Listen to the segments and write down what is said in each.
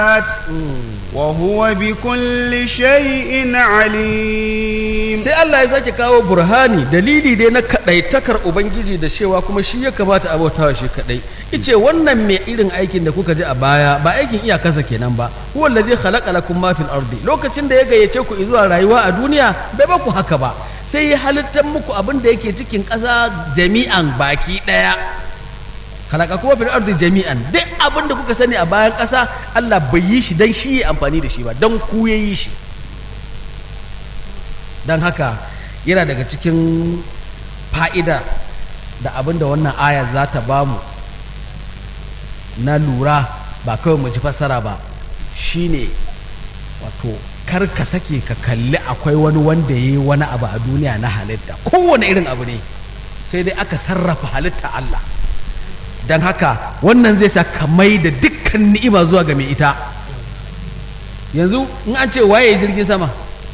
وهو بكل شيء عليم sai Allah ya sake kawo burhani dalili dai na kadaitakar ubangiji da cewa kuma shi ya kamata a bautawa shi kadai ice wannan mai irin aikin da kuka ji a baya ba aikin iyakarsa kenan ba huwa allazi khalaqa lakum ma fil ardi lokacin da ya gayyace ku zuwa rayuwa a duniya bai ba ku haka ba sai ya halittar muku abin da yake cikin ƙasa jami'an baki ɗaya halaka kuma fil ardi jami'an duk abin da kuka sani a bayan ƙasa Allah bai yi shi dan shi ya amfani da shi ba dan ku ya yi shi dan haka yana daga cikin fa'ida da abin da wannan aya za ta bamu na lura ba kawai mu ji fassara ba shine wato kar ka sake ka kalli akwai wani wanda ya yi wani abu a duniya na halitta kowane irin abu ne sai dai aka sarrafa halitta Allah don haka wannan zai sa ka mai da dukkan ni'ima zuwa ga mai ita yanzu in an ce waye jirgin sama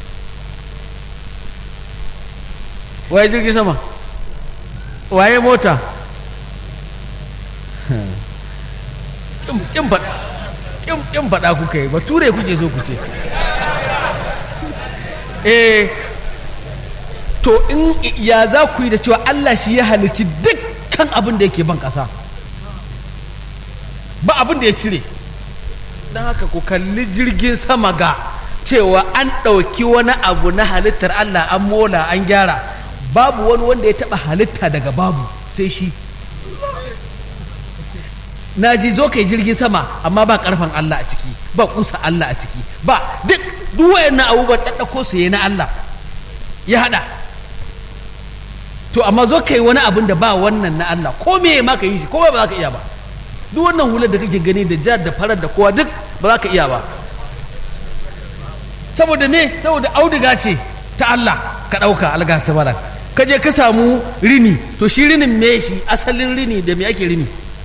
waye jirgin sama waye mota in faɗa kuka yi ba ture kuke so ku ce eh to in ya za ku yi da cewa Allah shi ya halicci dukkan abin da yake ban ƙasa ba abin da ya cire don haka ku kalli jirgin sama ga cewa an ɗauki wani abu na halittar Allah an mola an gyara babu wani wanda ya taɓa halitta daga babu sai shi na ji zo kai jirgin sama amma ba karfan Allah a ciki ba kusa Allah a ciki ba duk duk wayannan abubuwan ɗaɗɗako su na Allah ya haɗa to amma zo kai wani abin da ba wannan na Allah ko me ma ka yi shi ko ba za ka iya ba duk wannan hular da kake gani da jar da farar da kowa duk ba za ka iya ba saboda ne saboda auduga ce ta Allah ka ɗauka alga ta bara ka je ka samu rini to shi rinin me shi asalin rini da me ake rini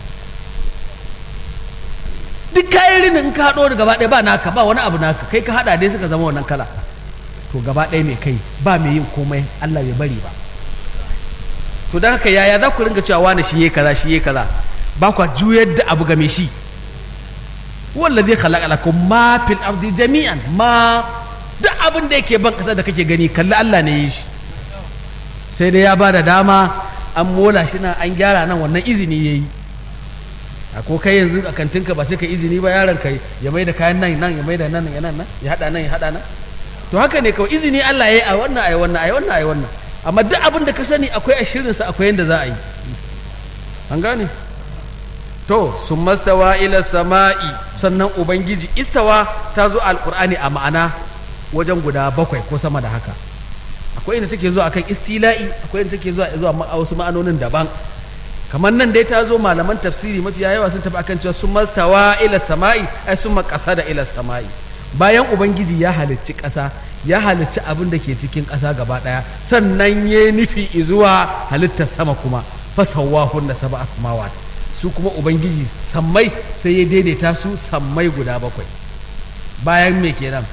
duk kayan rinin in ka haɗo da gaba ɗaya ba naka ba wani abu naka kai ka haɗa dai suka zama wannan kala to gaba ɗaya mai kai ba mai yin komai Allah bai bari ba to don haka yaya za ku ringa cewa wani shi ya kaza shi ya kaza ba kwa juyar da abu game shi wallazi khalaqa lakum ma fil ardi jami'an ma duk abin da yake ban kasa da kake gani kalli Allah ne yi shi sai dai ya ba da dama an mola shi nan an gyara nan wannan izini yayi ko kai yanzu a kantinka ba sai ka izini ba yaron kai ya mai da kayan nan nan ya mai da nan ya nan ya hada nan ya hada nan to haka ne kawai izini Allah ya yi a wannan ai wannan ai wannan ai wannan amma duk abin da ka sani akwai a shirinsa akwai yanda za a yi an gane to sun mastawa ila sama'i sannan ubangiji istawa ta zo alkur'ani a ma'ana wajen guda bakwai ko sama da haka akwai inda take zuwa akan istila'i akwai inda take zuwa zuwa a wasu ma'anonin daban kamar nan dai ta zo malaman tafsiri mafiya yawa sun tafi akan cewa sun mastawa ila sama'i ai sun makasa da ila sama'i bayan ubangiji ya halicci ƙasa ya halicci abin da ke cikin ƙasa gaba ɗaya sannan ya nufi zuwa halittar sama kuma fasawahun da saba asmawat su kuma ubangiji sammai sai ya daidaita su sammai guda bakwai bayan me kenan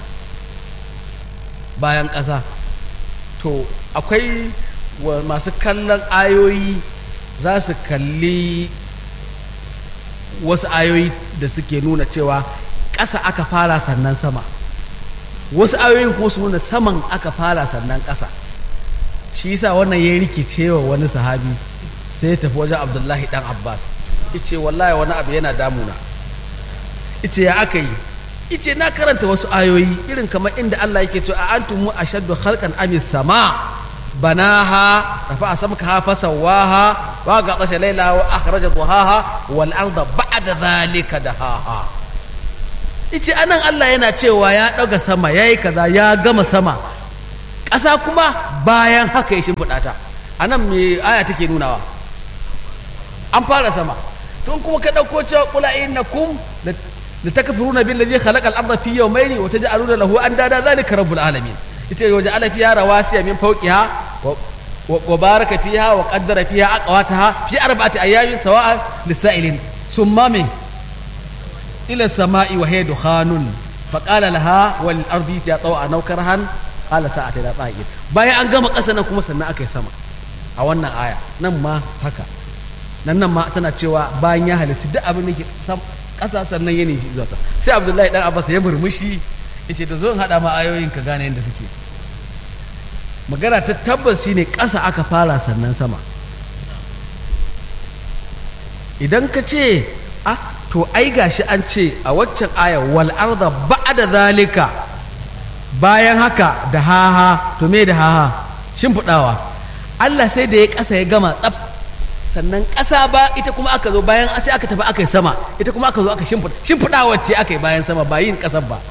bayan ƙasa to akwai masu kallon ayoyi za su kalli wasu ayoyi da suke nuna cewa ƙasa aka fara sannan sama wasu ayoyin kuma su nuna saman aka fara sannan ƙasa shi yasa wannan ya rikice wa wani sahabi sai ya tafi wajen abdullahi dan abbas ice wallahi wani abu yana damuna ice ya aka yi ice na karanta wasu ayoyi irin kamar inda Allah yake cewa a antum ashaddu khalqan amis sama banaha rafa samkaha fasawaha wa ghatasha laylaha wa akhraja duhaha wal arda ba'da dhalika dahaha ice anan Allah yana cewa ya daga sama yayi kaza ya gama sama ƙasa kuma bayan haka ya shimfiɗa ta anan me aya take nunawa an fara sama tun kuma ka ɗauko cewa kula innakum da takfuruna billazi khalaqa al-ardha fi yawmayni wa taj'aluna lahu andada zalika rabbul alamin ita waje ala fiha rawasiya min fawqiha wa baraka fiha wa qaddara fiha aqwataha fi arba'ati ayamin sawa'a lisailin summa min ila samai wa hiya dukhanun faqala laha wal ardi ya taw'a naw karhan qala ta'ati la ta'id bayan an gama ƙasa nan kuma sannan aka yi sama a wannan aya nan ma haka nan nan ma tana cewa bayan ya halicci duk abin da ke ƙasa sannan ya nishi zuwa sama sai abdullahi dan abbas ya murmushi ya ce da zo in haɗa ma ayoyin ka gane yadda suke magana ta tabbas shine ƙasa aka fara sannan sama idan ka ce ah to ai gashi an ce a waccan aya wal arda ba'da zalika bayan haka da haha to me da haha shimfiɗawa Allah sai da ya ƙasa ya gama tsaf sannan ƙasa ba ita kuma aka zo bayan sai aka tafi aka yi sama ita kuma aka zo aka shimfiɗa shimfiɗawa ce aka yi bayan sama ba yin ƙasar ba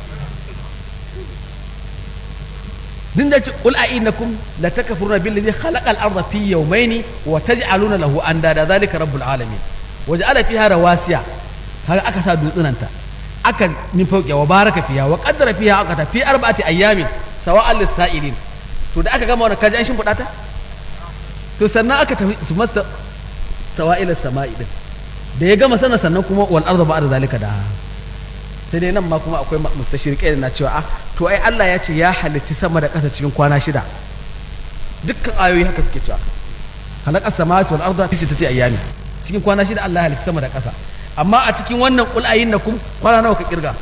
din da ce qul a innakum la takfuruna billazi khalaqal arda fi yawmayni wa taj'aluna lahu andada zalika rabbul alamin waja'ala fiha rawasiya kaga aka sa dutsunanta aka min fauke wa baraka fiha wa qaddara fiha aqata fi arba'ati ayyamin sawa'al lis-sa'ilin to da aka gama wannan kaji an shimfiɗa ta to sannan aka tafi su masta sawa'il samai din da ya gama sana sannan kuma wal arda ba'da zalika da sai dai nan ma kuma akwai mustashriqai na cewa ah to ai Allah ya ce ya halicci sama da ƙasa cikin kwana shida dukkan ayoyi haka suke cewa halaqas samawati wal arda fi sittati ayyamin cikin kwana shida Allah ya halicci sama da ƙasa amma a cikin wannan kul ayyinakum kwana nawa ka kirga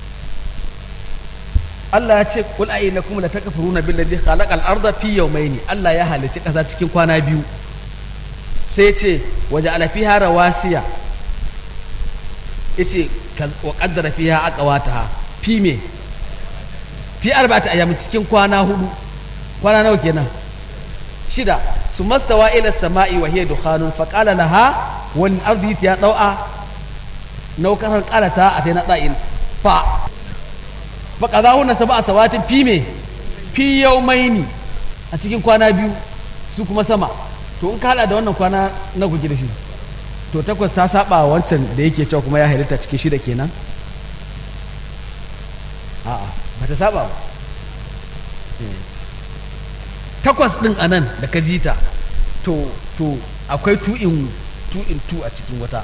Allah ya ce kul ayyinakum la takfuruna billazi khalaqal arda fi yawmayni Allah ya halicci ƙasa cikin kwana biyu sai ya ce waje ala fiha rawasiya yace wa qaddara fiha aqwataha fi me fi arba'ati ayyamin cikin kwana hudu kwana nawa kenan shida su mastawa ila sama'i wa hiya dukhanun fa qala laha wal ardi ya dau'a naukaran qalata ataina da'in fa fa qadahunna sab'a sawatin fi me fi yawmaini a cikin kwana biyu su kuma sama to in ka hada da wannan kwana na kuke da shi to takwas ta saba wancan da yake cewa kuma ya halitta cikin shida kenan a'a ba ta saba ba takwas din a nan da ka jita to to akwai two in two in two a cikin wata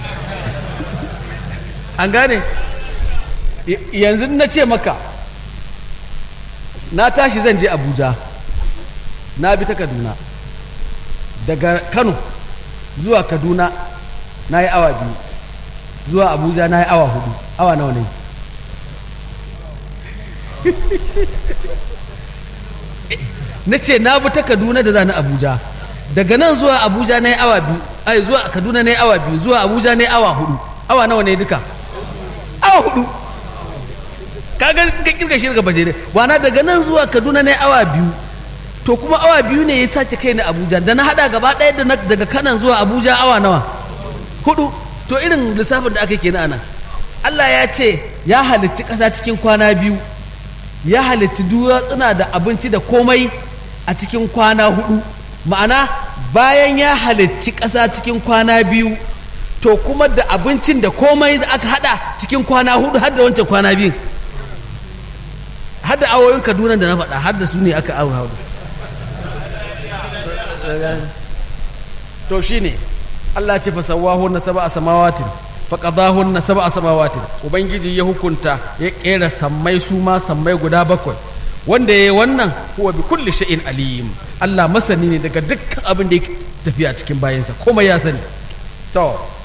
an gane yanzu na ce maka na tashi zan je abuja na bi ta kaduna daga kano zuwa kaduna na yi awa biyu zuwa abuja na yi awa hudu awa nawa ne na ce na bi ta kaduna da za na abuja daga nan zuwa abuja na yi awa biyu ai zuwa kaduna na yi awa biyu zuwa abuja na yi awa hudu awa nawa ne duka awa hudu kaga ka kirga shirga bajere wana daga nan zuwa kaduna na yi awa biyu to kuma awa biyu ne ya sake kai na abuja da na hada gaba ɗaya da daga kanan zuwa abuja awa nawa hudu to irin lissafin da aka ke na anan allah ya ce ya halicci ƙasa cikin kwana biyu ya halicci duwatsuna da abinci da komai a cikin kwana hudu ma'ana bayan ya halicci ƙasa cikin kwana biyu to kuma da abincin da komai da aka hada cikin kwana hudu har da wancan kwana biyu har da awoyin kaduna da na faɗa har da su ne aka awo hudu to shine Allah ce fa sawahunna sab'a samawatin fa qadahunna sab'a samawatin ubangiji ya hukunta ya kera sammai su ma sammai guda bakwai wanda yayi wannan huwa bi kulli shay'in alim Allah masani ne daga dukkan abin da yake tafiya cikin bayansa komai ya sani to